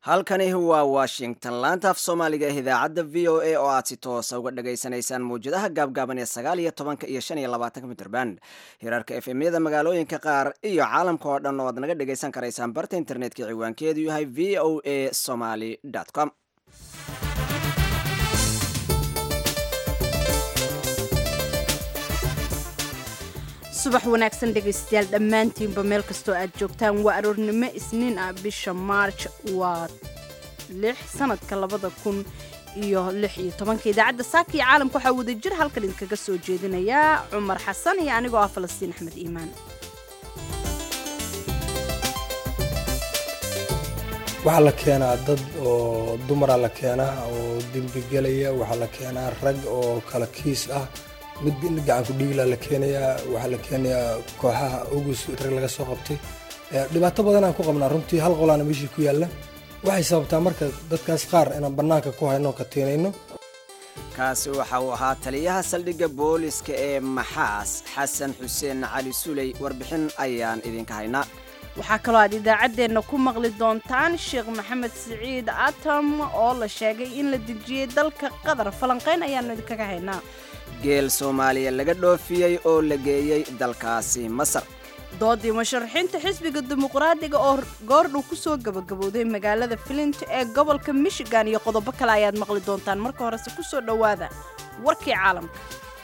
halkani waa washington laanta af soomaaliga ee idaacadda v o a oo aad si toosa uga dhagaysanaysaan mawjadaha gaabgaaban ee sagaal iyo tobanka iyo shan iyo labaatanka mitrband hirarka efemyada magaalooyinka qaar iyo caalamka oo dhan oo aad naga dhagaysan karaysaan barta internetka ciwaankeedu yahay v o a somaly com subax wanaagsan dhegaystayaal dhammaantiinba meel kastoo aad joogtaan waa aroornimo isniin ah bisha maarj waa lix sanadka labada kun iyo lix iyo tobanka idaacadda saaka iyo caalamka waxaa wada jir halkan idinkaga soo jeedinayaa cumar xasan iyo anigoo ah falastiin axmed iimaan waxaa la keenaa dad oo dumara la keenaa oo dembigelaya waxaa la keenaa rag oo kala kiis ah mid gacanku dhiigla la keenayaa waxaa la keenayaa kooxaha ogus rag laga soo qabtay dhibaato badanaan ku qabnaa runtii hal qolaana meeshii ku yaalla waxay sababtaa marka dadkaas qaar inaan bannaanka ku hayno ka tiinayno kaasi waxa uu ahaa taliyaha saldhigga booliska ee maxaas xasan xuseen cali suley warbixin ayaan idinka haynaa waxaa kaloo aad idaacaddeenna ku maqli doontaan sheekh maxamed siciid atam oo la sheegay in la dejiyey dalka qatar falanqayn ayaannu idinkaga haynaa geel soomaaliya laga dhoofiyey oo la geeyey dalkaasi masar doodii musharaxiinta xisbiga dimuqraadiga oo goordhow ku soo gabagabowday magaalada flint ee gobolka michigan iyo qodobo kale ayaad maqli doontaan marka horese ku soo dhowaada warkii caalamka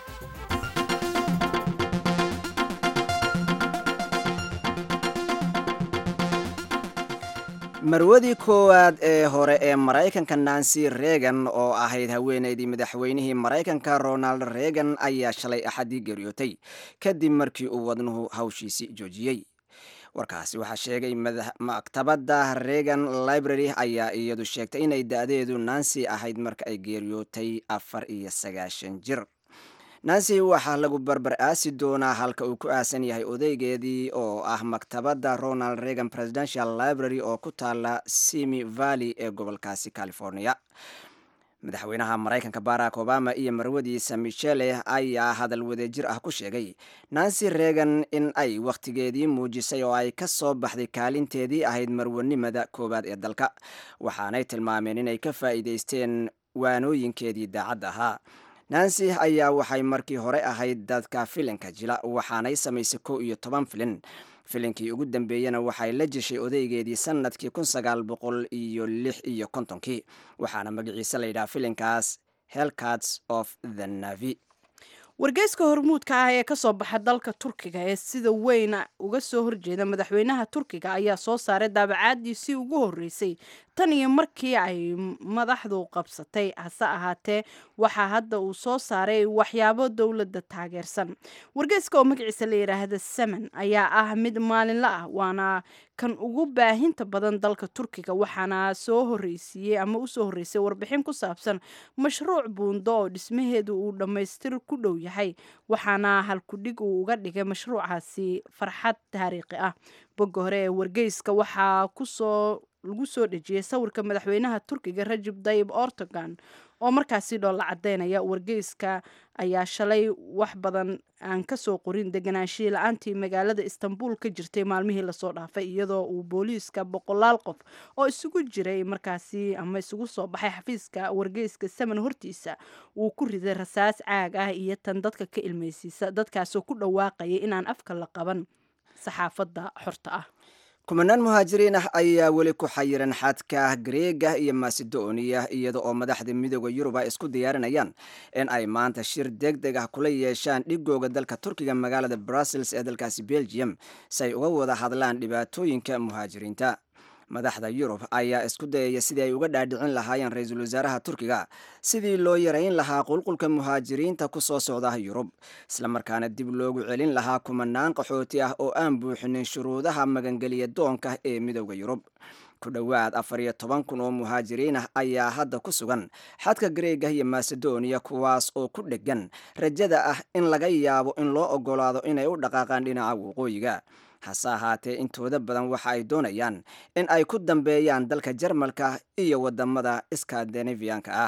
marwadii koowaad ee hore ee maraykanka nancy reagan oo ahayd haweenaydii madaxweynihii maraykanka ronald reagan ayaa shalay axadii geeriyootay kadib markii uu wadnuhu hawshiisi joojiyey warkaasi waxaa sheegay maktabadda reagan library ayaa iyadu sheegtay inay da-deedu nancy ahayd marka ay geeriyootay afar iyo sagaashan jir nancy waxaa lagu barbar aasi doonaa halka uu ku aasan yahay odaygeedii oo ah maktabadda ronald reagan presidential library oo ku taala simi valley ee gobolkaasi california madaxweynaha maraykanka barack obama iyo marwadiisa michele ayaa hadal wadajir ah ku sheegay nancy reagan in ay wakhtigeedii muujisay oo ay ka soo baxday kaalinteedii ahayd marwanimada koowaad ee dalka waxaanay tilmaameen inay ka faa'iidaysteen waanooyinkeedii daacad ahaa nancy ayaa waxay markii hore ahayd dadka filinka jila waxaanay samaysay kow iyo toban filin filinkii ugu dambeeyena waxay la jeshay odaygeedii sanadkii kun sagaal boqol iyo lix iyo kontonkii waxaana magaciise layidhaha filinkaas hellcats of the navy wargeyska hormuudka ah ee kasoo baxa dalka turkiga ee sida weyn uga soo horjeeda madaxweynaha turkiga ayaa soo saaray daabacaadiisii ugu horeysay tan iyo markii ay madaxdu qabsatay hase ahaatee waxaa hadda uu soo saaray waxyaabo dowladda taageersan wargeyska oo magaciisa la yidhaahda saman ayaa ah mid maalinla ah waana kan ugu baahinta badan dalka turkiga waxaana soo horeysiiyey ama usoo horeysay warbixin ku saabsan mashruuc buundo oo dhismaheedu uu dhammaystir ku dhow yahay waxaana halkudhig uu uga dhigay mashruucaasi farxad taariikhi ah bogga hore ee wargeyska waxaa kusoo lagu soo dhejiyey sawirka madaxweynaha turkiga rajib dayib ortogan oo markaasi dhoolla cadeynaya wargeyska ayaa shalay wax badan aan kasoo qorin deganaashihii la-aantii magaalada istanbul ka jirtay maalmihii lasoo dhaafay iyadoo uu booliiska boqolaal qof oo isugu jiray markaasi ama isugu soo baxay xafiiska wargeyska saman hortiisa uu ku riday rasaas caag ah iyo tan dadka ka ilmeysiisa dadkaasoo ku dhawaaqaya inaan afka la qaban saxaafadda xorta ah kumanaan muhaajiriin ah ayaa weli ku xayiran xadka greega iyo macedonia iyada oo madaxda midooda yurub ay isku diyaarinayaan in ay maanta shir deg deg ah kula yeeshaan dhigooga dalka turkiga magaalada brussels ee dalkaasi belgium si ay uga wada hadlaan dhibaatooyinka muhaajiriinta madaxda yurub ayaa isku dayaya sidii ay uga dhaadhicin lahaayeen ra-iisul wasaaraha turkiga sidii loo yarayn lahaa qulqulka muhaajiriinta ku soo socda yurub islamarkaana dib loogu celin lahaa kumanaan qaxooti ah oo aan buuxinin shuruudaha magangeliya doonka ee midooda yurub ku dhowaad afar iyo toban kun oo muhaajiriin ah ayaa hadda ku sugan xadka greega iyo macedonia kuwaas oo ku dhegan rajada ah in laga yaabo in loo ogolaado inay u dhaqaaqaan dhinaca waqooyiga hase ahaatee intooda badan waxa ay doonayaan in ay ku dambeeyaan dalka jarmalka iyo wadamada skandinaviyanka ah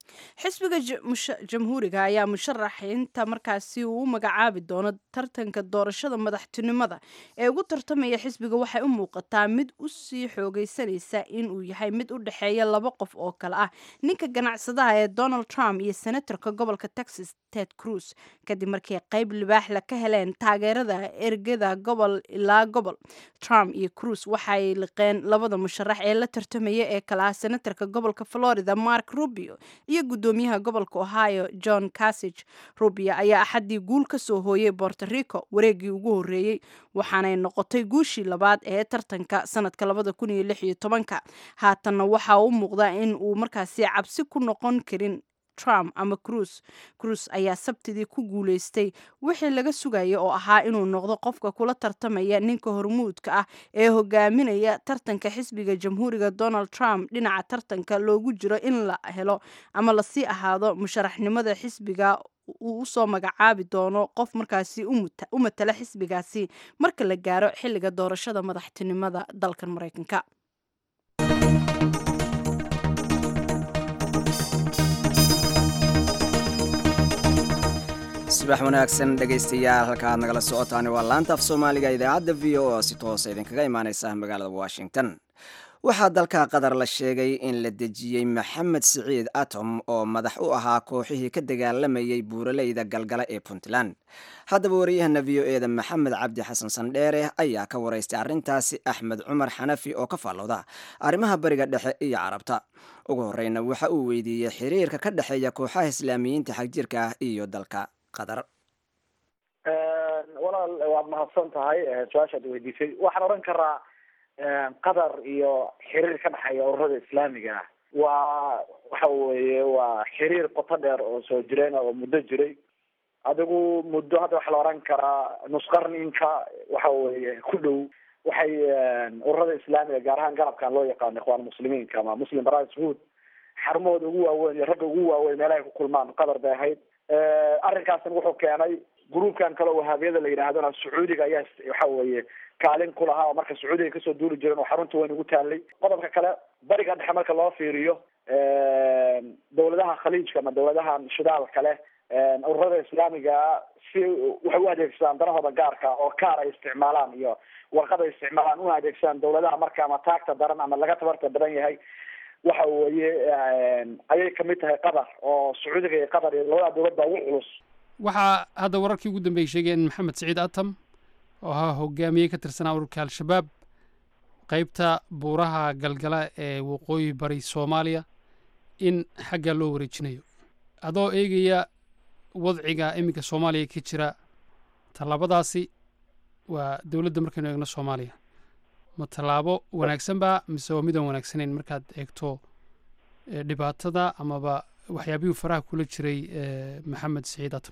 xisbiga jamhuuriga ayaa musharaxiinta markaasi uu u magacaabi doono tartanka doorashada madaxtinimada ee ugu tartamaya xisbiga waxay u muuqataa mid u sii xoogeysanaysa inuu yahay mid u dhexeeya laba qof oo kale ah ninka ganacsadaha ee donald trump iyo senatorka gobolka texas ted cruz kadib markii qayb libaaxla ka heleen taageerada ergada gobol ilaa gobol trump iyo cruz waxay liqeen labada musharax ee la tartamaya ee kale ah senatorka gobolka florida mark rubio iyo gudoomiyaha gobolka ohio john casage rubio ayaa axaddii guul ka soo hooyay borto rico wareegii ugu horreeyey waxaanay noqotay guushii labaad ee tartanka sanadka labada kun iyo lix iyo tobanka haatanna waxaa u muuqda in uu markaasi cabsi ku noqon karin trump ama cruz cruz ayaa sabtidii ku guuleystay wixii laga sugaya oo ahaa inuu noqdo qofka kula tartamaya ninka hormuudka ah ee hogaaminaya tartanka xisbiga jamhuuriga donald trump dhinaca tartanka loogu jiro in la helo ama lasii ahaado musharaxnimada xisbiga uu usoo magacaabi doono qof markaasi u matala xisbigaasi marka la gaaro xilliga doorashada madaxtinimada dalkan maraykanka subax wanaagsan dhegaystayaal halka aad nagala socotaani waa laanta af soomaaliga idaacadda v o oo si toosa idinkaga imaaneysa magaalada washington waxaa dalka qatar la sheegay in la dejiyey maxamed siciid atom oo madax u ahaa kooxihii ka dagaalamayay buuraleyda galgala ee puntland haddaba wariyahana v o eda maxamed cabdi xasan sandheere ayaa ka waraystay arrintaasi axmed cumar xanafi oo ka faallooda arrimaha bariga dhexe iyo carabta ugu horeyna waxa uu weydiiyey xiriirka ka dhexeeya kooxaha islaamiyiinta xagjirka ah iyo dalka qatar walaal waad mahadsan tahay su-aashaad weydiisay waxaan odhan karaa qatar iyo xiriir ka dhexeeya ururada islaamiga ah waa waxa weeye waa xiriir qoto dheer oo soo jireen oo muddo jiray adigu muddo hadda waxaa la odhan karaa nusqarninka waxa weeye ku dhow waxay ururada islaamiga gaar ahaan garabkan loo yaqaano ikhwaan muslimiinka ama muslim brothers hood xarumahooda ugu waaweyn iyo ragga ugu waaweyn meelahay ku kulmaan qatar bay ahayd arrinkaasna wuxuu keenay gruubkan kale oo wahaabiyada la yidhaahdona sacuudiga ayaa waxa weeye kaalin ku lahaa oo marka sacuudiga kasoo duuli jireen oo xarunta weyn ugu taalay qodobka kale bariga dhexe marka loo fiiriyo dawladaha khaliijka ama dawladahan shidaalka leh ururada islaamiga si waxay u adeegsadaan danahooda gaarka oo kaar ay isticmaalaan iyo warqad ay isticmaalaan una adeegsadaan dawladaha marka ama taagta daran ama laga tabarta badan yahay waxa weeye ayay kamid tahay qatar oo sacuudiga iyo qatar iyo labada dawlad baa ugu culus waxaa hadda wararkii ugu dambeeyey sheegeen maxamed siciid atam oo ahaa hogaamiyey ka tirsanaa ururka al-shabaab qeybta buuraha galgala ee waqooyi bari soomaaliya in xagga loo wareejinayo adoo eegaya wadciga iminka soomaaliya ka jira tallaabadaasi waa dowladda markaynu eegno soomaaliya ma tallaabo wanaagsan ba mise waa midaan wanaagsanayn markaad eegto dhibaatada amaba waxyaabihii faraha kula jiray maxamed siciid atam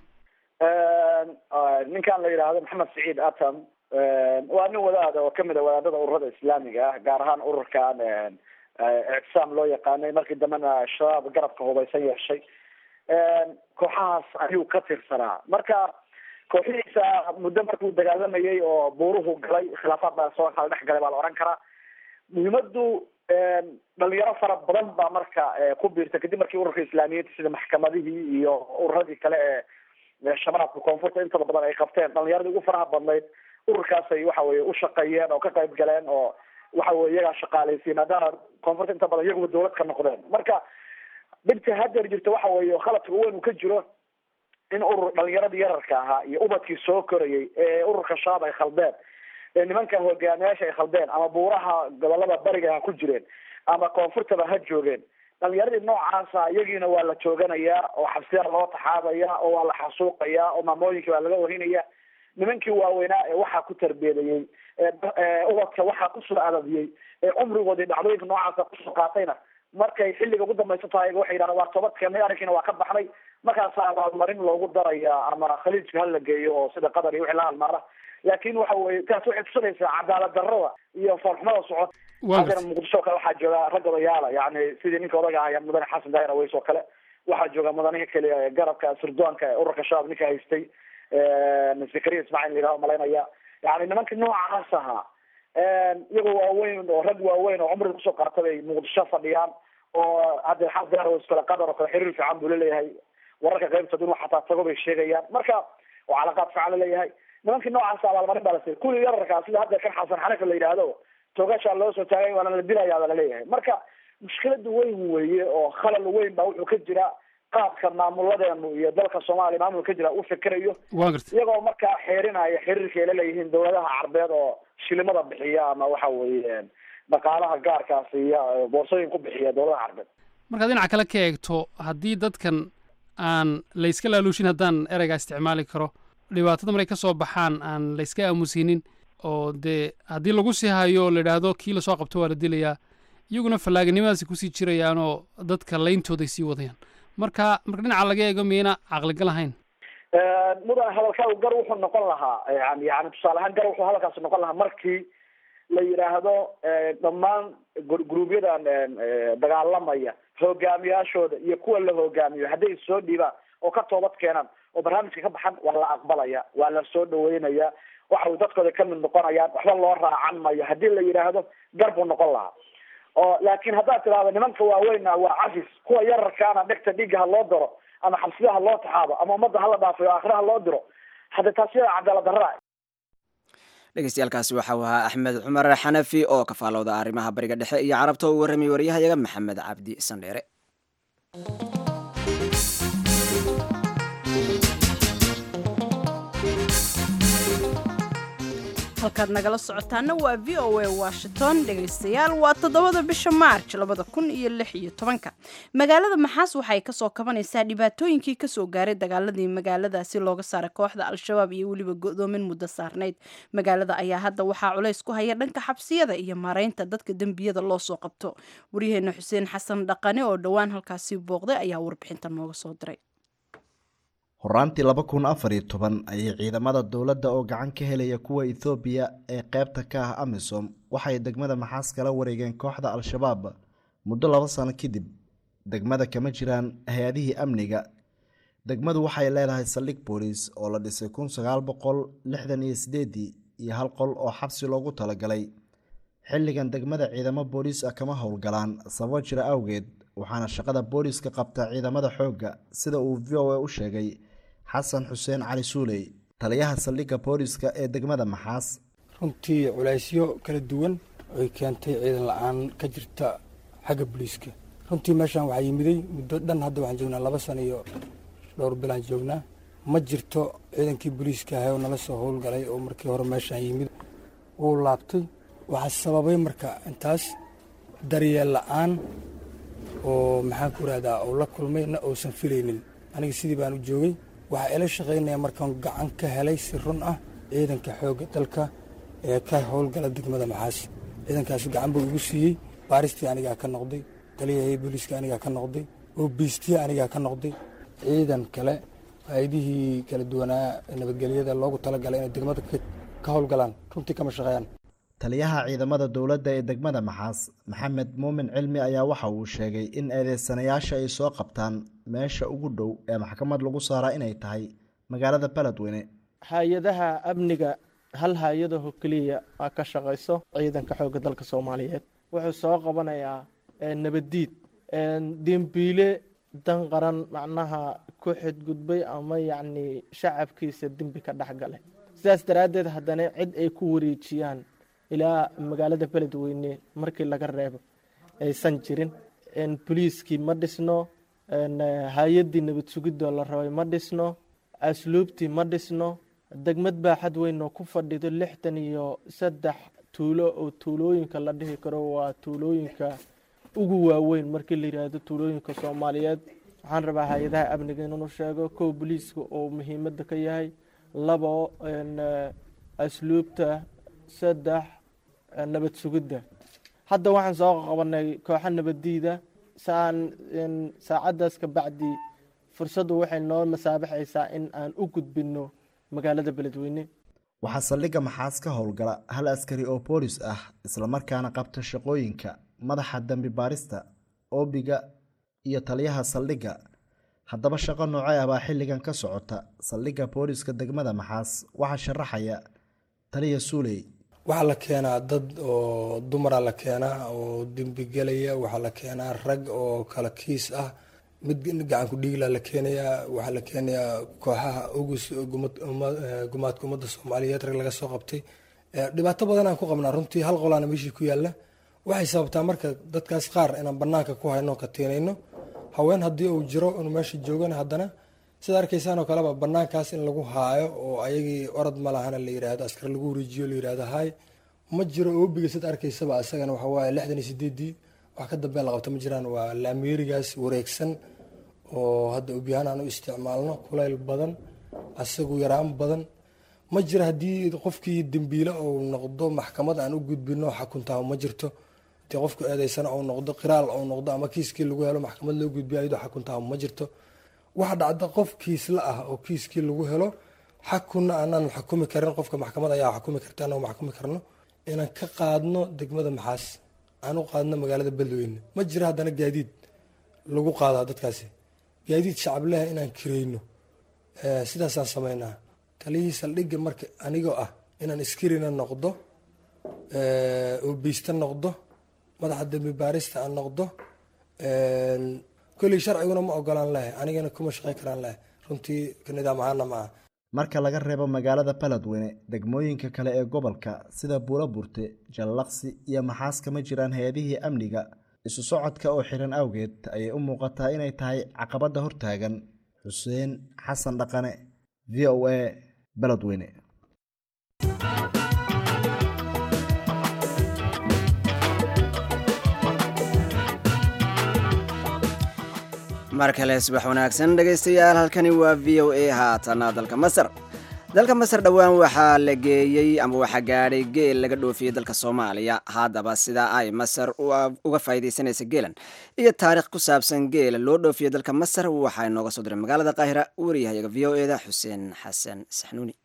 ninkan la yidhaahdo maxamed siciid atam waa nin wadaada oo kamid a wadaadada ururada islaamiga ah gaar ahaan ururkan ictisaam loo yaqaanay markii dambena shabaab garabka hubaysan yeeshay kooxahaas ayuu ka tirsanaa marka kooxihiisa muddo markuu dagaalamayay oo buuruhu galay khilaafaad baa soo kala dhex galay baa la odhan karaa muhiimadu dhalinyaro fara badan baa marka ku biirtay kadib markii ururka islaamiyiinta sida maxkamadihii iyo ururadii kale ee shabaabka koonfurta intooda badan ay qabteen dhalinyaradii ugu faraha badnayd ururkaasay waxa weye ushaqeeyeen oo ka qayb galeen oo waxa weye iyagaa shaqaaleysiye maadaama koonfurta inta badan iyaguba dawlad ka noqdeen marka dhibta hadeer jirta waxa weeye khaladka weyn uu ka jiro in urur dhalinyaradii yararka ahaa iyo ubadkii soo korayay ee ururka shabaab ay khaldeen ee nimanka hogaamiyaasha ay khaldeen ama buuraha gobolada bariga ha ku jireen ama koonfurtaba ha joogeen dhalinyaradii noocaasa iyagiina waa la jooganayaa oo xabsiyaa loo taxaabaya oo waa la xasuuqayaa oo maamooyinkii waa laga warinaya nimankii waaweynaa ee waxaa ku tarbeedayey ubadka waxaa kusoo adadiyey ee cumrigoodii dhacdooyinka noocaasa kusoo qaatayna markay xilliga ugu dambaysa tahay waxay yidhahdaan waa toobad keenay arrinkiina waa ka baxnay markaasaa abaalmarin loogu darayaa ama khaliijka hala geeyo oo sida qatar iyo wixii la halmaala laakin waxa weye taas waxay tusinaysaa cadaalad darrada iyo foolxumada socod haddana muqdisho kale waxaa jooga rag odayaala yani sidii ninka odaga ahaya mudane xasan daahir aweys oo kale waxaa jooga mudanihi kale garabka sirdoonka ee ururka shabaab ninka haystay zakariya ismaaciil layidhaho malaynaya yani nimanka noocaas ahaa iyagoo waaweyn oo rag waaweyn oo cumriga kusoo qaata bay muqdisho fadhiyaan oo hadda xaar iskale qatar oo kale xiriir fiican buu laleeyahay wararka qaybtood inuu xataa tago bay sheegayaan marka oo calaqaad fiican laleeyahay nimankii noocaas abaalmarin baa la siiyay kuwii yararkaa sida hadda kan xasan xanifa la yidhaahdo toogashaa loo soo taagay waana la dilayaa baa laleeyahay marka mushkilada weyn weeye oo khalal weyn baa wuxuu ka jira qaabka maamuladeenu iyo dalka soomaaliya maamulka ka jira u fikirayo waa gartay iyagoo markaa xeerinaya xiriirka ay la leeyihiin dawladaha carbeed oo shilimada bixiya ama waxa weeye dhaqaalaha gaarkaas iyo boorsooyin ku bixiya dawladaha carbeed markaad dhinaca kale ka eegto haddii dadkan aan layska laaluushin haddaan ereygaa isticmaali karo dhibaatada maray ka soo baxaan aan layska aamusinin oo dee haddii lagu sii hayo la idhaahdo kii lasoo qabto waa la dilayaa iyaguna fallaaganimadaasi kusii jirayaanoo dadka layntooday sii wadayaan marka marka dhinaca laga eego miyayna caqligal ahayn mudan hadalkaa gar wuxuu noqon lahaa yani yani tusaale ahaan gar wuxuu hadalkaasi noqon lahaa markii la yidhaahdo dhammaan gruubyadan dagaalamaya hogaamiyaashooda iyo kuwa la hogaamiyo hadday soo dhiibaan oo ka toobad keenaan oo barnaamijka ka baxan waa la aqbalaya waa la soo dhaweynaya waxa dadkooda kamid noqonayaan waxba loo raacan mayo haddii la yidhaahdo gar buu noqon lahaa oo laakin haddaad tidahdo nimanka waaweyna waa cafis kuwa yararkaana dhegta dhiigga ha loo daro ama xabsida ha loo taxaabo ama ummadda hala dhaafayo aakhira ha loo diro hadda taasi waa cadaalad darra dhegeystayaaalkaasi waxau ahaa axmed cumar xanafi oo ka faalowda arrimaha bariga dhexe iyo carabta uu warramay waryahayaga maxamed cabdi sandheere halkaad nagala socotaana waa v o a washington dhegaystayaal waa toddobada bisha maarj labada kun iyo lix iyo tobanka magaalada maxaas waxay kasoo kabanaysaa dhibaatooyinkii kasoo gaaray dagaaladii magaaladaasi looga saaray kooxda al-shabaab iyo weliba go-doomin muddo saarnayd magaalada ayaa hadda waxaa culays ku haya dhanka xabsiyada iyo maaraynta dadka dembiyada loo soo qabto waryaheena xuseen xasan dhaqane oo dhowaan halkaasi booqday ayaa warbixinta nooga soo diray horaantii laba kun afar iyo toban ayay ciidamada dowladda oo gacan ka helaya kuwa ethoobiya ee qaybta ka ah amisom waxay degmada maxaas kala wareegeen kooxda al-shabaab muddo laba sano kadib degmada kama jiraan hay-adihii amniga degmadu waxay leedahay saldhig booliis oo la dhisay kun sagaal boqol lixdan iyo sideedii iyo hal qol oo xabsi loogu talagalay xilligan degmada ciidamo booliis ah kama howlgalaan sababo jira awgeed waxaana shaqada booliiska qabta ciidamada xoogga sida uu v o a u sheegay xasan xuseen cali suuley taliyaha saldhigga booliiska ee degmada maxaas runtii culaysyo kala duwan oy keentay ciidan la-aan ka jirta xagga booliiska runtii meeshaan waxaa yimiday muddo dhan hadda waxaan joognaa laba sano iyo dhowr bilaan joognaa ma jirto ciidankii booliiska ahay oo nala soo howlgalay oo markii hore meeshaan yimid wuu laabtay waxaa sababay marka intaas daryeel la-aan oo maxaan ku rahdaa oo la kulmay na uusan filaynin aniga sidii baan u joogay waxaa ila shaqaynaya markaan gacan ka helay si run ah ciidanka xoogga dalka ee ka howlgala degmada maxaas ciidankaasi gacan buu igu siiyey baaristii anigaa ka noqday taliyahii booliiska anigaa ka noqday oobiistii anigaa ka noqday ciidan kale hay-adihii kala duwanaa nabadgelyada loogu talagalay inay degmada ka howlgalaan runtii kama shaqeeyaan taliyaha ciidamada dowladda ee degmada maxaas maxamed muumin cilmi ayaa waxa uu sheegay in eedeysanayaasha ay soo qabtaan meesha ugu dhow ee maxkamad lagu saaraa inay tahay magaalada beledweyne hay-adaha amniga hal hay-adaho keliya aa ka shaqayso ciidanka xoogga dalka soomaaliyeed wuxuu soo qabanayaa nabaddiid dembiile dan qaran macnaha ku xidgudbay ama yacni shacabkiisa dembi ka dhex galay sidaas daraaddeed haddana cid ay ku wareejiyaan ilaa magaalada beledweyne markii laga reebo aysan jirin boliiskii ma dhisno hay-addii nabad sugidoo la rabay ma dhisno asluubtii ma dhisno degmad baaxad weyn oo ku fadhido lixdan iyo saddex tuulo oo tuulooyinka la dhihi karo waa tuulooyinka ugu waaweyn markii la yidhaahdo tuulooyinka soomaaliyeed waxaan rabaa hay-adaha amniga inuu sheego kow boliiska oo muhiimadda ka yahay labo asluubta saddex nabad sugidda hadda waxaan soo qabanay kooxo nabaddiida saan saacaddaas ka bacdi fursaddu waxay noo masaabaxaysaa in aan u gudbinno magaalada beledweyne waxaa saldhigga maxaas ka howlgala hal askari oo boolis ah islamarkaana qabta shaqooyinka madaxa dembi baarista oobiga iyo taliyaha saldhigga haddaba shaqo noocee ah baa xilligan ka socota saldhigga booliska degmada maxaas waxaa sharaxaya taliya suuley waxaa la keenaa dad oo dumara la keenaa oo dembigelaya waxaa la keenaa rag oo kala kiis ah mid gacanku dhiigla la keenayaa waxaa la keenayaa kooxaha ogus gumaadka ummadda soomaaliyeed rag laga soo qabtay dhibaato badan aan ku qabnaa runtii hal qolaana meeshii ku yaalla waxay sababtaa marka dadkaas qaar inaan banaanka ku hayno katiinayno haween haddii uu jiro inuu meesha joogana haddana sida arkaysaan oo kaleba banaankaas in lagu haayo oo ayagii orod ma lahana la yidhaahdo askar lagu wareejiyo la yidhaahdo haay ma jiro oobiga sida arkaysaba isagana waxa waaye lixdan iyo sideedii wax ka dambe la qabta ma jiraan waa laameerigaas wareegsan oo hadda obyahaan aan u isticmaalno kulayl badan asagu yaraan badan ma jiro haddii qofkii dembiile uu noqdo maxkamad aan u gudbino xakuntaa ma jirto hadii qofku eedeysana uu noqdo qiraal uu noqdo ama kiiskii lagu helo maxkamad loo gudbiyo ayadoo xakuntaa ma jirto waxa dhacda qof kiisla ah oo kiiskii lagu helo xakunna aanaan xukumi karin qofka maxkamad ayaa xukumi karta anoo maxkumi karno inaan ka qaadno degmada maxaas aan u qaadno magaalada beledweyne ma jiro haddana gaadiid lagu qaadaa dadkaasi gaadiid shacableha inaan kireyno sidaasaan sameynaa taliyihii saldhigga marka anigoo ah inaan iskarina noqdo oobeysta noqdo madaxa dembi baarista aan noqdo kolley sharciguna ma ogolaan lahay anigana kuma shaqey karaan lahay runtii nidaam ahaana ma aha marka laga reebo magaalada baledweyne degmooyinka kale ee gobolka sida buulo burte jallaqsi iyo maxaas kama jiraan hay-adihii amniga isu socodka oo xiran awgeed ayay u muuqataa inay tahay caqabadda hortaagan xuseen xasan dhaqane v o a baledweyne mar kale subax wanaagsan dhegaystayaal halkani waa v o a haatana dalka masar dalka masar dhowaan waxaa la geeyey ama waxaa gaadhay geel laga dhoofiyey dalka soomaaliya haddaba sidaa ay masar uga faa'iidaysanaysa geelan iyo taarikh ku saabsan geela loo dhoofiyey dalka masar waxaa inooga soo diray magaalada qaahira wariyahayaga v o eda xuseen xasan saxnuuni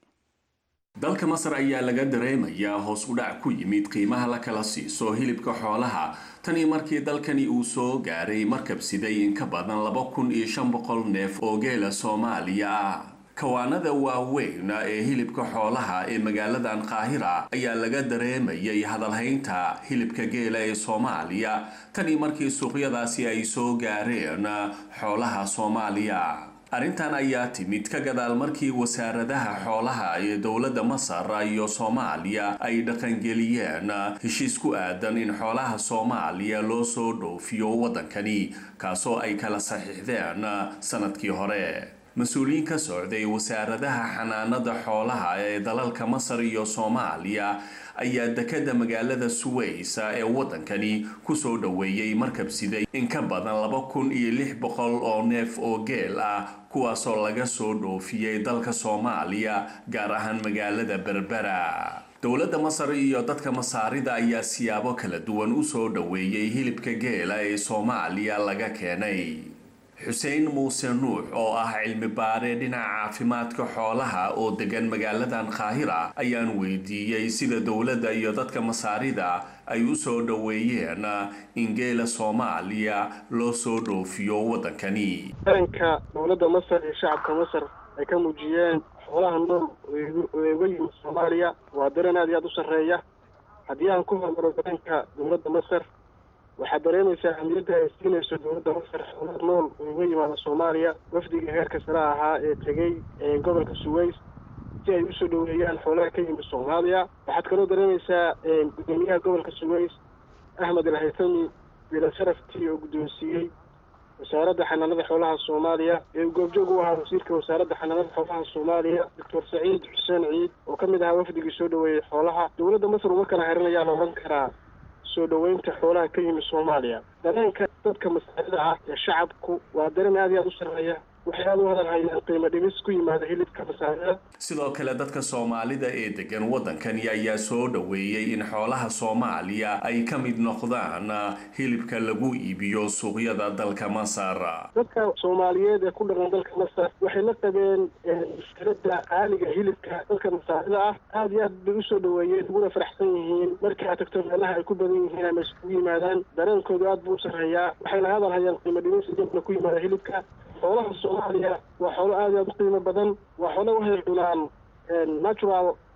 dalka masar ayaa laga dareemayaa hoos u dhac ku yimid qiimaha la kala siiso hilibka xoolaha tanii markii dalkani uu soo gaaray markab siday in ka badan laba kun iyo shan boqol neef oo geela soomaaliya ah kawaanada waaweyn ee hilibka xoolaha ee magaaladan qaahira ayaa laga dareemayay hadalhaynta hilibka geela ee soomaaliya tanii markii suuqyadaasi ay soo gaareen xoolaha soomaaliya arrintan ayaa timid ka gadaal markii wasaaradaha xoolaha ee dowladda masar iyo soomaaliya ay dhaqangeliyeen heshiis ku aadan in xoolaha soomaaliya loo soo dhoofiyo waddankani kaasoo ay kala saxiixdeen sanadkii hore mas-uuliyiin ka socday wasaaradaha xanaanada xoolaha ee dalalka masar iyo soomaaliya ayaa dekada magaalada suways ee waddankani kusoo dhoweeyey markab siday in ka badan laba kun iyo lix boqol oo neef oo geel ah kuwaasoo laga soo dhoofiyey dalka soomaaliya gaar ahaan magaalada berbera dowladda masar iyo dadka masaarida ayaa siyaabo kala duwan usoo dhoweeyey hilibka geela ee soomaaliya laga keenay xuseen muuse nuux oo ah cilmi baare dhinaca caafimaadka xoolaha oo degan magaaladan qaahira ayaan weydiiyey sida dowladda iyo dadka masaarida ay u soo dhoweeyeen in geela soomaaliya loo soo dhoofiyo waddankani daranka dowladda masar iyo shacabka masar ay ka muujiyeen xoolaha nool ee uga yimid soomaaliya waa dareen aad iyo aad u sarreeya haddii aan ku hormaro daranka dowladda masar waxaad dareemaysaa ahmiyadda ay siinayso dowladda masar xoolaha nool oo uga yimaada soomaaliya wafdiga heerka sare ahaa ee tegey gobolka suways si ay usoo dhoweeyaan xoolaha ka yimid soomaaliya waxaad kaloo dareemaysaa gudoomiyaha gobolka suways axmed alhaytami bila sharaftii oo guddoonsiiyey wasaaradda xanaanada xoolaha soomaaliya ee uu goobjoog u ahaa wasiirka wasaaradda xanaanada xoolaha soomaaliya doctor saciid xuseen ciid oo ka mid ahaa wafdigii soo dhoweeyey xoolaha dowladda masar uma kala herinayaa la odhan karaa soo dhoweynta xoolaha ka yimid soomaaliya dareenka dadka masaarida ah ee shacabku waa dareen aad iyo aad u sarreeya waxay aad u hadalhayaan qiimo dhimis ku yimaada hilibka masaarida sidoo kale dadka soomaalida ee degan waddankani ayaa soo dhoweeyey in xoolaha soomaaliya ay ka mid noqdaan hilibka lagu iibiyo suuqyada dalka masar dadka soomaaliyeed ee ku dhaqan dalka masar waxay la qabeen wasaaradda qaaliga hilibka dadka masaarida ah aad iyo aad bay usoo dhoweeyeen uguna faraxsan yihiin markii aad tagto meelaha ay ku badan yihiin ama iskugu yimaadaan dareenkoodu aad buu u sarreeyaa waxayna hadalhayaan qiimo dhimis iyaguna ku yimaada hilibka xoolaha soomaaliya waa xoolo aad iyo aad u qiimo badan waa xoolo waxay cunaan natural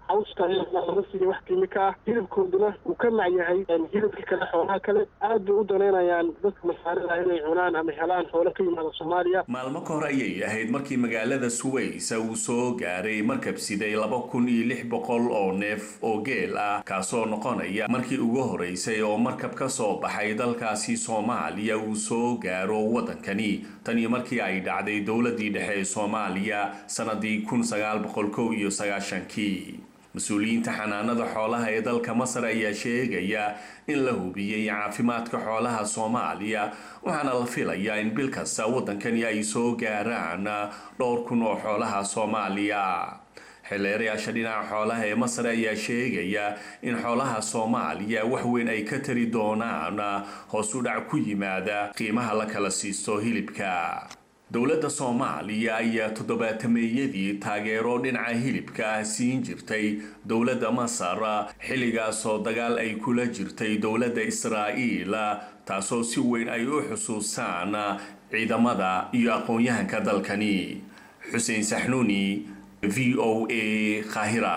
cawska laga siiya wax kiimika ah hilibkooduna uu ka mac yahay hilibka kale xoolaha kale aad bay u danaynayaan dadka masaarida inay cunaan ama helaan xoolo ka yimaada soomaaliya maalmo ka hor ayay ahayd markii magaalada suways uu soo gaaray markab siday laba kun iyo lix boqol oo neef oo geel ah kaasoo noqonaya markii ugu horeysay oo markab ka soo baxay dalkaasi soomaaliya uu soo gaaro waddankani tan iyo markii ay dhacday dowladii dhexe ee soomaaliya sanadii kun sagaal boqol kow iyo sagaashankii mas-uuliyiinta xanaanada xoolaha ee dalka masar ayaa sheegaya in la hubiyey caafimaadka xoolaha soomaaliya waxaana la filayaa in bil kasta waddankani ay soo gaaraan dhowr kun oo xoolaha soomaaliya xilleerayaasha dhinaca xoolaha ee masar ayaa sheegaya in xoolaha soomaaliya wax weyn ay ka tari doonaan hoos u dhac ku yimaada qiimaha la kala siisto hilibka dowladda soomaaliya ayaa toddobaatameeyadii taageero dhinaca hilibka ah siin jirtay dowladda masar xilligaasoo dagaal ay kula jirtay dowladda israa'iil taasoo si weyn ay u xusuustaan ciidamada iyo aqoon-yahanka dalkani xuseen saxnuuni v o a kahira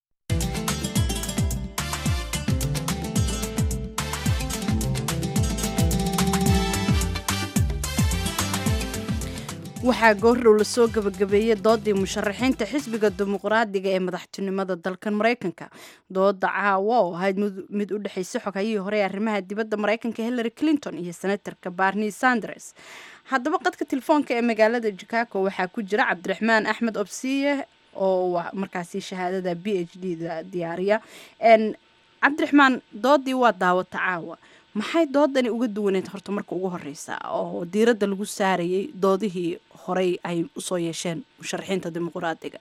waxaa goordhow lasoo gabagabeeyey doodii musharaxiinta xisbiga dimuqraadiga ee madaxtinimada dalkan maraykanka dooda caawa oo ahayd mid u dhexaysa xogayihii hore ee arrimaha dibadda maraykanka hillary clinton iyo senatorka barni sanders haddaba qadka telefoonka ee magaalada chicago waxaa ku jira cabdiraxmaan axmed obsiye oo markaasi shahaadada b h d da diyaariya cabdiraxmaan doodii waa daawata caawa maxay doodani uga duwaneed horta marka ugu horeysa oo diiradda lagu saarayay doodihii horey ay usoo yeesheen musharaxiinta dimuqraadiga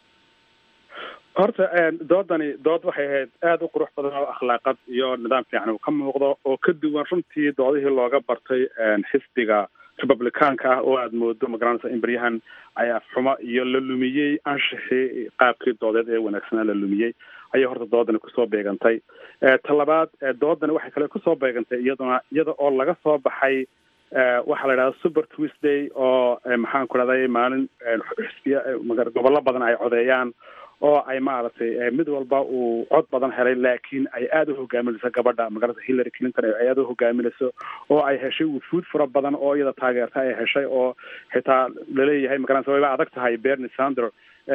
horta doodani dood waxay ahayd aada u qurux badan oo akhlaaqad iyo nidaam fiican uu ka muuqdo oo ka duwan runtii doodihii looga bartay xisbiga republicaanka ah oo aada moodo magaranaysa in baryahan ay afxumo iyo la lumiyey anshixii qaabkii doodeed ee wanaagsanaa la lumiyey ayay horta doodani kusoo beegantay talabaad doodani waxay kale kusoo beegantay iyaduna iyada oo laga soo baxay waxaa la yidhahda super tuesday oo maxaan ku dhahday maalin xisbiya gobollo badan ay codeeyaan oo ay maaragtay mid walba uu cod badan helay laakiin ay aada u hogaaminayso gabadha magarata hillary clinton ay aada u hogaaminayso oo ay heshay wufuud fara badan oo iyada taageerta ay heshay oo xitaa laleeyahay magaranaysa wayba adag tahay bernie sander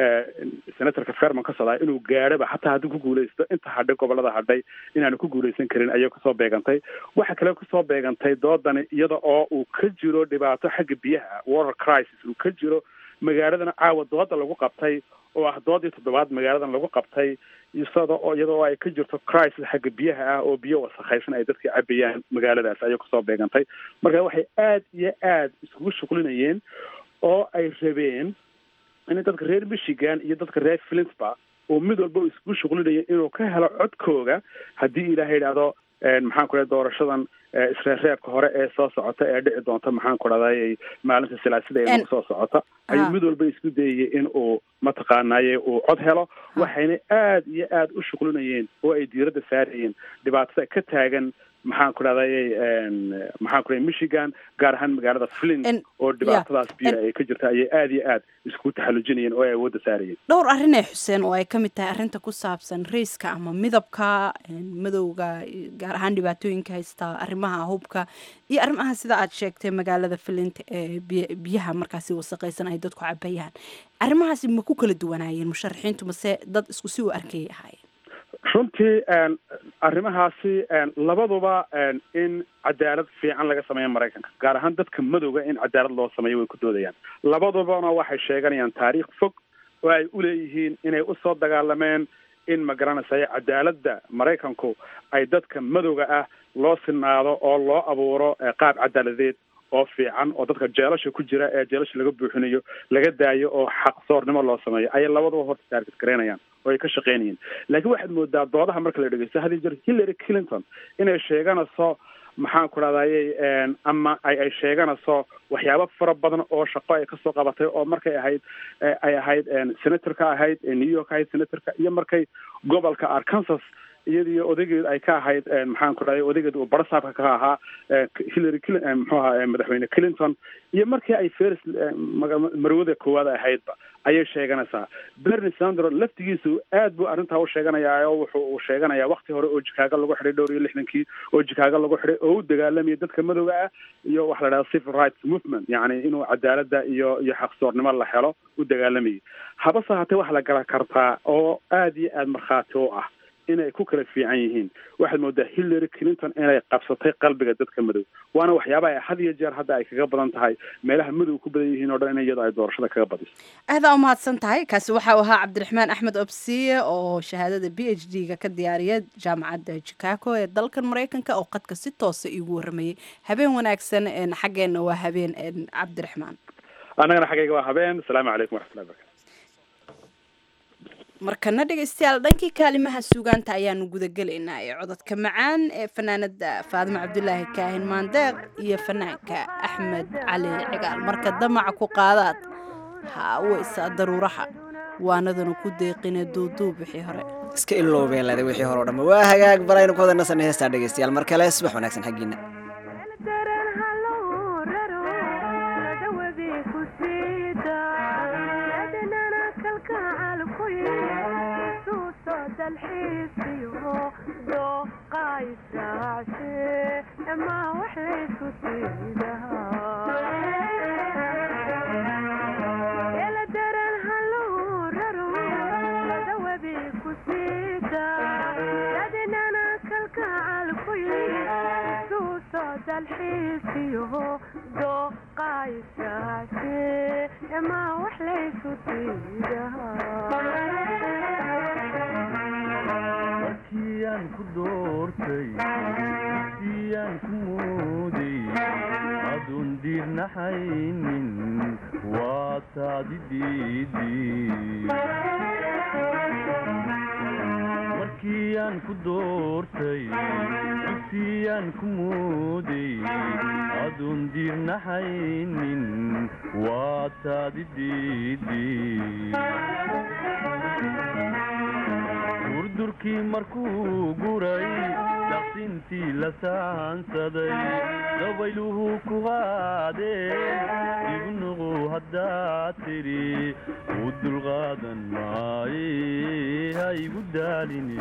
senatorka ferman ka socdaa inuu gaadhaba xataa haddii ku guulaysto inta hadhay gobolada hadhay inaanu ku guulaysan karin ayay kusoo beegantay waxa kale kusoo beegantay doodani iyada oo uu ka jiro dhibaato xagga biyaha water crisis uu ka jiro magaaladana caawa dooda lagu qabtay oo ah doodii toddobaad magaaladan lagu qabtay isada oo iyada oo ay ka jirto crisis xagga biyaha ah oo biyo wasakhaysan ay dadka cabayaan magaaladaas ayay kusoo beegantay marka waxay aada iyo aada iskugu shuqlinayeen oo ay rabeen in dadka reer michigan iyo dadka reer flinsba oo mid walba uu iskugu shuqlinaya inuu ka helo codkooga haddii ilaaha yidhaahdo maxaan ku dhahay doorashadan isreerreebka hore ee soo socota ee dhici doonta maxaan ku dhahday maalinta silaasida ee nagu soo socota ayuu mid walba isku dayayay in uu mataqaanaye uu cod helo waxayna aada iyo aada u shuqlinayeen oo ay diiradda saarayeen dhibaatada ka taagan maxaan ku dhahday maxaan ku dhahay michigan gaar ahaan magaalada flint oo dhibaatadaas biyo ay ka jirta ayay aada iyo aada isku taxallujinayeen oo ay awoodda saarayeen dhowr arrin ee xuseen oo ay ka mid tahay arrinta ku saabsan raiska ama midabka madowga gaar ahaan dhibaatooyinka haysta arrimaha hubka iyo arrimaha sida aad sheegtay magaalada flint ee biyaha markaasi wasaqaysan ay dadku cabayaan arrimahaasi ma ku kala duwanaayeen musharaxiintu mase dad isku si u arkayay ahaayeen runtii arrimahaasi labaduba in cadaalad fiican laga sameeyo maraykanka gaar ahaan dadka madowga in cadaalad loo sameeyo way ku doodayaan labadubana waxay sheeganayaan taariikh fog oo ay uleeyihiin inay usoo dagaalameen in magaranaysayo cadaaladda maraykanku ay dadka madowga ah loo sinaado oo loo abuuro qaab cadaaladeed oo fiican oo dadka jeelasha ku jira ee jeelasha laga buuxinayo laga daayo oo xaqsoornimo loo sameeyo ayay labaduba horta taarget garaynayaan oo ay ka shaqaynayeen laakiin waxaad moodaa doodaha marka la dhegeysto hadii jir hillary clinton inay sheeganayso maxaan ku dhahdaye ama ay ay sheeganayso waxyaabo fara badan oo shaqo ay kasoo qabatay oo markay ahayd ay ahayd senatorka ahayd new york ahayd senatorka iyo markay gobolka arkansas iyadiyo odageed ay ka ahayd maxaan ku dhahay odageed uu barasaabka ka ahaa hillary cl muxuu ahaa madaxweyne clinton iyo markii ay feris marwada koowaad ahaydba ayay sheeganaysaa bernie sandro laftigiisu aad buu arrintaa u sheeganayaa oo wuxuu uu sheeganayaa wakti hore oo jikaago lagu xidhay dhowr iyo lixdankii oo jikaago lagu xidhay oo u dagaalamaya dadka madowga ah iyo waxa la dhaha civil rights movement yacni inuu cadaaladda iyo iyo xaqsoornimo la helo u dagaalamayay habase hatee waxa la gala kartaa oo aad iyo aad markhaati u ah inay ku kala fiican yihiin waxaad moodaa hillary clinton inay qabsatay qalbiga dadka madow waana waxyaabaha had iyo jeer hadda ay kaga badan tahay meelaha madow ku badan yihiin oo dhan in iyada ay doorashada kaga badiso aadaa umahadsan tahay kaasi waxa uu ahaa cabdiraxmaan axmed obsiye oo shahaadada b h d ga ka diyaariya jaamacadda chicago ee dalkan maraykanka oo qadka si toosa iigu waramayay habeen wanaagsan xaggeenna waa habeen cabdiraxmaan annagana xaggayga waa habeen asalaamu calaykum waraxmatullahi barakatu markana dhegaystayaal dhankii kaalimaha suugaanta ayaanu gudagelaynaa ee cododka macaan ee fanaanada faadimo cabdulaahi kaahin maandeeq iyo fanaanka axmed cali cigaal marka damaca ku qaadaad ha weysaa daruuraha waanadana ku deeqine duuduub wixii hore iska ilowbeelada wixii hore o dhanba waa hagaag balaynu ku wada nasanay heestaa dhegaystayaal mar kale subax wanaagsan xaggiina markiyaan ku doortay siyaan ku mooday aduun diirnaxaynin waa taadi markiyaan ku doortay siyaan ku mooday aduun diirnaxaynin waa taadi durdurkii markuu guray daqsintii la saansaday dabayluhu ku qaadeen ibnuqu haddaad tidhi u dulqaadan maaye ha igu daalini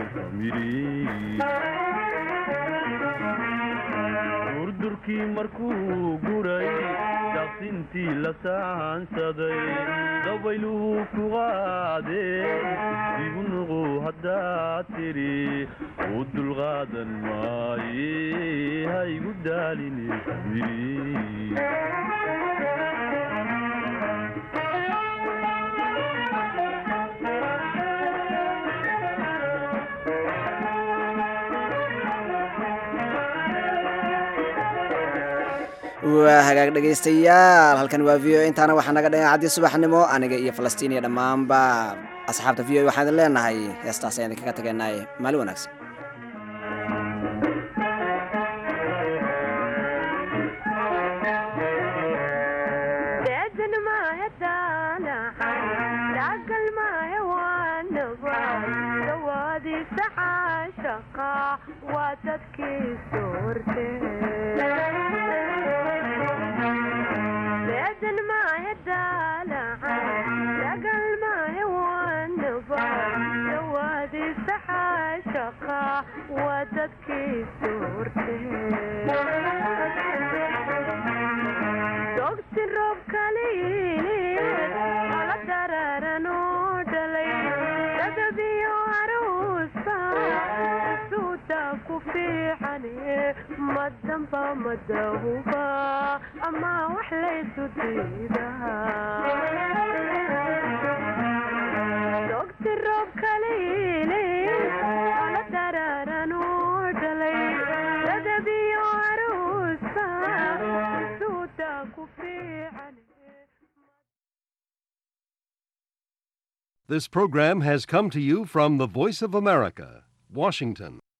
durdurkii markuu guray daqsintii la saansaday dabayluhu ku qaadeen ibnuqu haddaad tidhi u dulqaadan maaye ha igu daalini waa hagaag dhegaystayaal halkan waa v o intaana waxaa naga dhagan caddii subaxnimo aniga iyo falastiin iyo dhammaanba asxaabta v o waxaan idin leenahay heestaas ayaan idinkaga tagaynaaye maalin wanaagsan This program has come to you from the Voice of America, Washington.